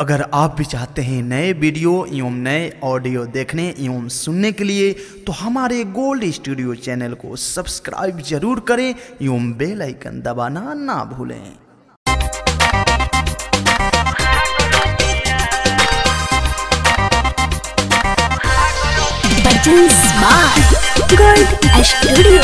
अगर आप भी चाहते हैं नए वीडियो एवं नए ऑडियो देखने एवं सुनने के लिए तो हमारे गोल्ड स्टूडियो चैनल को सब्सक्राइब जरूर करें एवं बेल आइकन दबाना ना भूलें Button Smart Gold Studio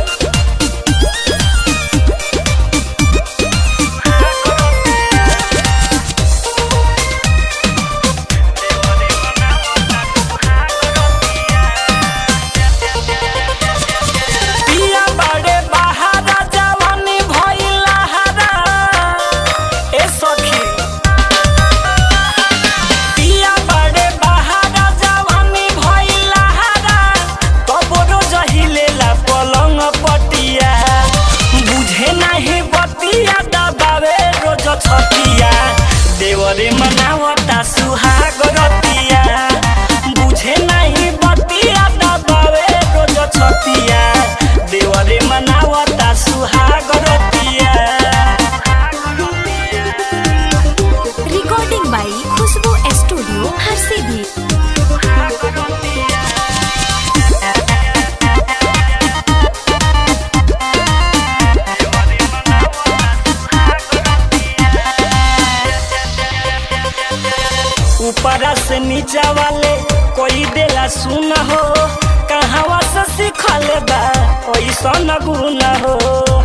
पिया बड़े बहारा जवानी भइला हरा ए सखी पिया बड़े बहारा जवानी भइला हरा कबरो जहिलेला पलंग पटिया बुझे नाही बतिया दबावे रोज छतिया देवरे मनावता सुहाग रतिया बुझे नाही बतिया दबावे रोज छतिया देवरे मनावता सुहाग रतिया Recording by Khushbu Studio Harsibi ऊपरा से नीचा वाले कोई देला सुन हो कहवा से सीखल बा ओइसन गुण हो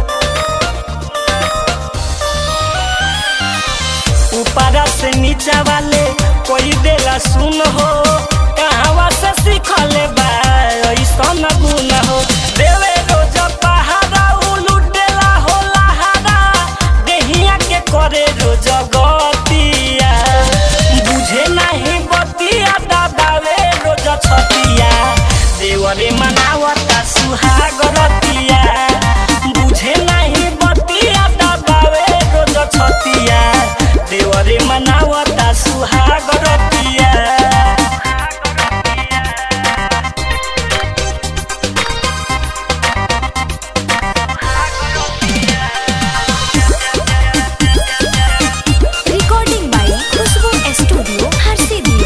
ऊपरा से नीचा वाले कोई देला सुन हो कहवा से सीखल बा ओइसन गुण हो देवे रोज पहाड़ा उलुटेला हो लहारा देहिया के करे रोज गतिया बुझे नहीं बतिया दबावे रोज छतिया देवरे मनावता सुहाग रतिया बुझे नहीं बतिया दबावे रोज छतिया देवरे मनावता सुहाग रतिया Recording by Khushbu Studio Harsibi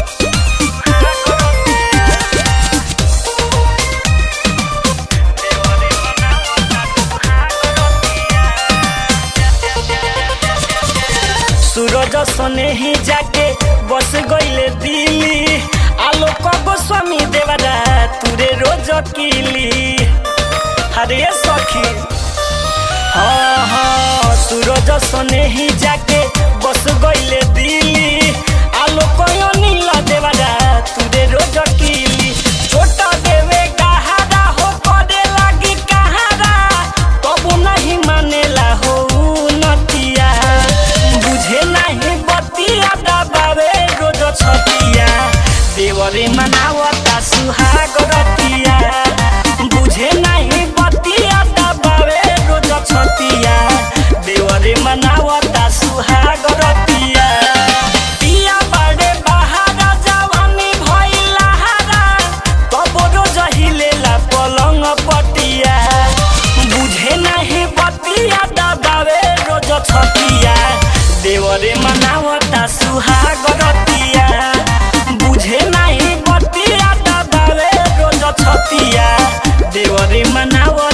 सूरज सने ही जाके बस गईले दिल्ली आलोक गोस्वामी देवरा तुरे रोज किली हरे सखी हाँ हाँ सूरज सने ही जाके बस गईले दिल्ली आलोक नील देवरा तुरे रोज किली छोटा देवे कहारा हो करे लागी कहारा तबु नहीं मानेला हो नतिया बुझे नहीं बतिया दबावे रोज छतिया देवरे मनावता सुहाग रतिया बुझे नहीं बतिया दबावे रोज छतिया देवरे मनावता सुहाग रतिया पिया बड़े बहारा जवानी भइला हरा कबरो जहिलेला पलंग पटिया बुझे नहीं बतिया दबावे रोज छतिया देवरे मनावता सुहाग रतिया बुझे नहीं बतिया दबावे रोज छतिया देवरे मनावता